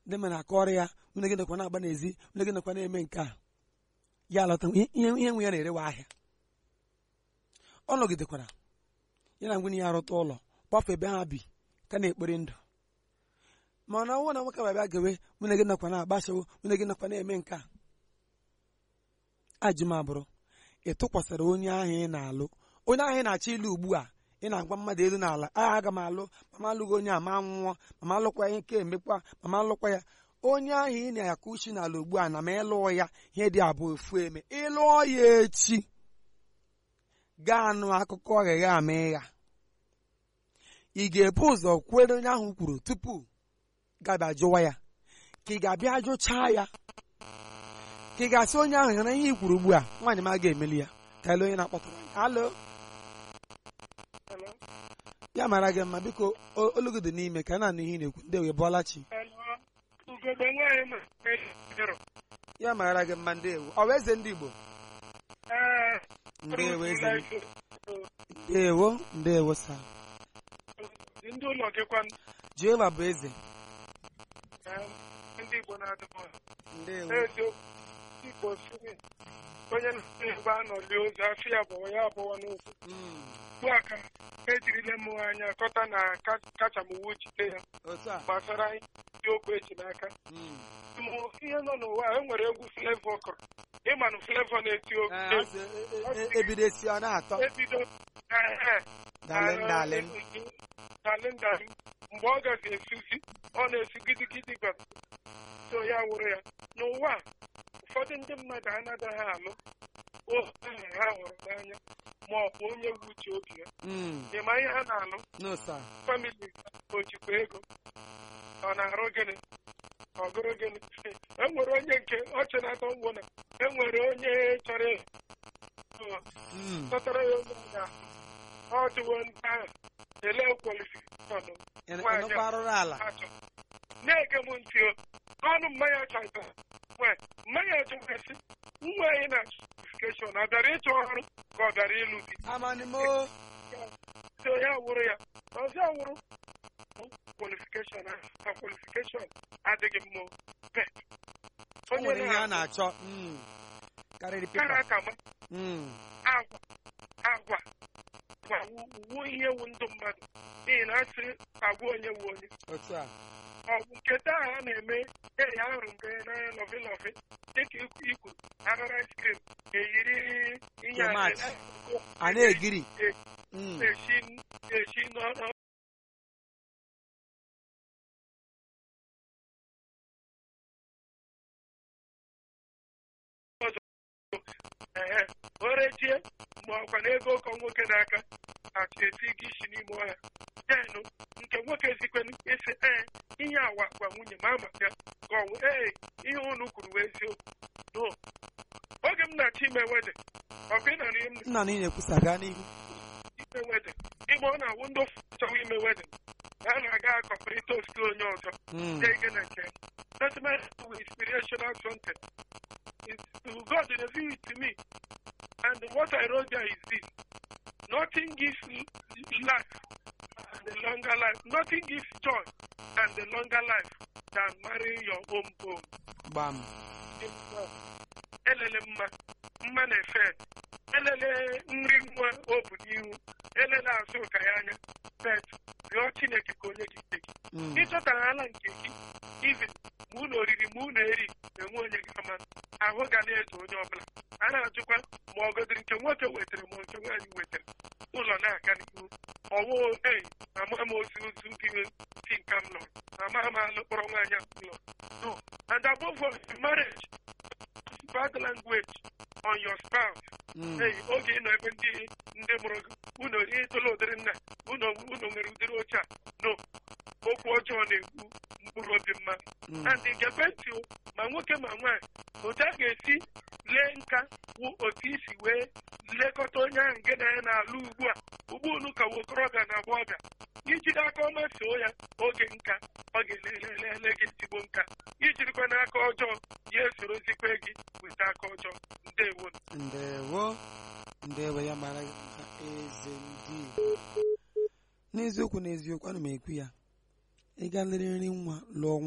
ndị mmadụ akọrọ ya nwunye gị nakwa na-agba n'ezi nwunye gị nakwa na-eme nke a ya alọta ihe ihe nwe ya na-erewa ahịa ọ nọgidekwara ya na nwunye ya arụta ụlọ kpọfụ ebe ha bi ka na-ekpori ndụ mana ọnwụ na nwoke babịa gewe nwunye gị nakwa na-agbachawo nwunye gị nakwa na-eme nke a ajụmabụrụ ị tụkwasịrị onye ahụ ị na-alụ onye ahụ ị na-achọ ịlụ ugbu a ị na-agwa mmadụ elu n'ala a aga m alụ mama alụghị onye a ma nwụọ mama alụkwa ya nke emekwa mama alụkwa ya onye ahụ ị na-akụ uchi n'ala ugbu a na ma ịlụọ ya ihe dị abụọ efu eme ịlụọ ya echi gaa nụ akụkọ ọghịgha ama ịgha ị ga-ebu ụzọ kwere onye ahụ kwuru tupu gabịa jụwa ya ka ị ga-abịa jụchaa ya ka ị ga-asị onye ahụ hụrụ ihe i kwuru ugbu a nwaanyị m aga emeli ya ka ele onye na-akpọtụrụ anyị alo Hello? ya mara gị mma biko o- olu gị dị n'ime ka a na-anụ ihe ị na-ekwu ndị wee bọọla chi Hello? Ugogbe nwaanyị ma ejiro. ya mara gị mma ndị ewu ọ bụ eze ndị igbo Ee, ndeewo eze m. Ruth ndeewo ndeewo sa Life, ndị ụlọ gị kwanụ jehova bụ eze Ee, ndị Igbo na-adịbọ ndeewo eziokwu Igbo siri onye na-egbe anọli ozu afọ ya bụwa ya abụọ n'okwu Mm, ugbu a ka ejirila m anya kọta na ka- kacha m uwe jide ya otu a gbasara ndị okwu eji n'aka Mm. Mụ ihe nọ n'ụwa a, e nwere egwu Flavour kọrọ ịmanụ Flavour na-eti Ee, okwu azụ, e- e- e- ebido esi ọ na-atọ ebido ee dalịm dalịm dalịm dalịm mgbe ọ gazi esuzi ọ na-esu gidigidi gwara so ya wụrụ ya n'ụwa a, ụfọdụ ndị mmadụ anaghị alụ ohu ahụ ha hụrụ n'anya ma ọ bụ onye wu uche obi ya Mm, ịma ihe ha na-alụ no sir famili o jikwa ego ọ na-arụ gịnị ọ gụrụ gịnị e nwere onye nke ọchị na-atọ mgbo na e nwere onye chọrọ ịlụ Mm, kpọtara ya onye ga ọ dịwo ndị ahụ ele kwalifikashọn ị ị nwaanyị nọkwa arụrụ ala a chọrọ na-ege m ntị o ọnụ mmanya chọta nwe mmanya chọgasị nwa anyị na kwalifikashọn ọ bịara ịchọ ọrụ ka ọ bịara ịlụ di amanimo so ya wụrụ ya ọzọ wụrụ kwalifikashọn a kwalifikashọn adịghị mma o. Bet. o nwere ihe a na na-achọ Mm, karịrị kara pepa aka ma Mm, agwa agwa gwa wuo ihe wu ndụ mmadụ n'ihi na asị agwa onye wu onye otu a ọ bụ nke taa a na-eme eri ahụrụ nke n'anya lọvi lọvi dịka ikwu ikwu arara ice cream eyiri ihe a Tomat. na- a na-egiri Mm, esi esi n'ọnụ ehe o rechie ma ọkwa na ego ụkọ nwoke n'aka achọ esi gị isi n'ime ọhịa denụ nke nwoke zikwenu esi ee ihe awa gwa nwunye ma ama ya ka ọ wụ ee ihe unu kwuru wee eziokwu no oge m na-achọ ime wede ọkwa ị nara ihe m nna na ị na-ekwusa gaa n'ihu ime wedin igbe ọ na-awụ ndị ofu chọrọ ime wedin ha na-aga akọpụrịta osisi onye ọzọ Mm, Take it again. That's my inspirational something. It's, God revealed it to me. And what I wrote there is this. Nothing gives l- life and the longer life. Nothing gives joy and the longer life than marrying your own home. gbam Elele mma, mma na-efe. Elele nri nwa o bu n'ihu. Elele azụ ụka ya anya. Bet, rịọ Chineke ka onye gị ike gị. Mm, ịchọtara ala nke gị even ma unu oriri ma unu eri enwe onye gị ama ahụ ga na-eto onye ọbụla a na-ajụkwa ma ọ godiri nke nwoke wetara ma nke nwaanyị wetara ụlọ na-aga n'ihu ọwụ ei ama m ozi ozu gị si nka m nọ ama m alụ kpọrọ nwaanyị a m nọ no and above all marriage bad language on your spouse mm, ei oge ị nọ ebe ndị ndị mụrụ gị unu itola ụdịrị nna unu unu nwere ụdịrị oche a no okwu ọjọọ na-egbu mkpụrụ obi mmadụ mm, and gekwe ntị o, ma nwoke ma nwaanyị otu a ga-esi lee nka wụ otu isi wee lekọta onye ahụ nke na ya na-alụ ugbu a ugbu unu ka nwa okorobịa na agbọghọbịa ijiri aka ọma soo ya oge nka ọ ga-elelele gị ezigbo nka ijirikwa n'aka ọjọọ ya esorozikwe gị weta aka ọjọọ ndewo ndewo ndewo ya mara gị mma eze ndị Igbo. n'eziokwu n'eziokwu ana m ekwu ya ịga lere nri nwa lụọ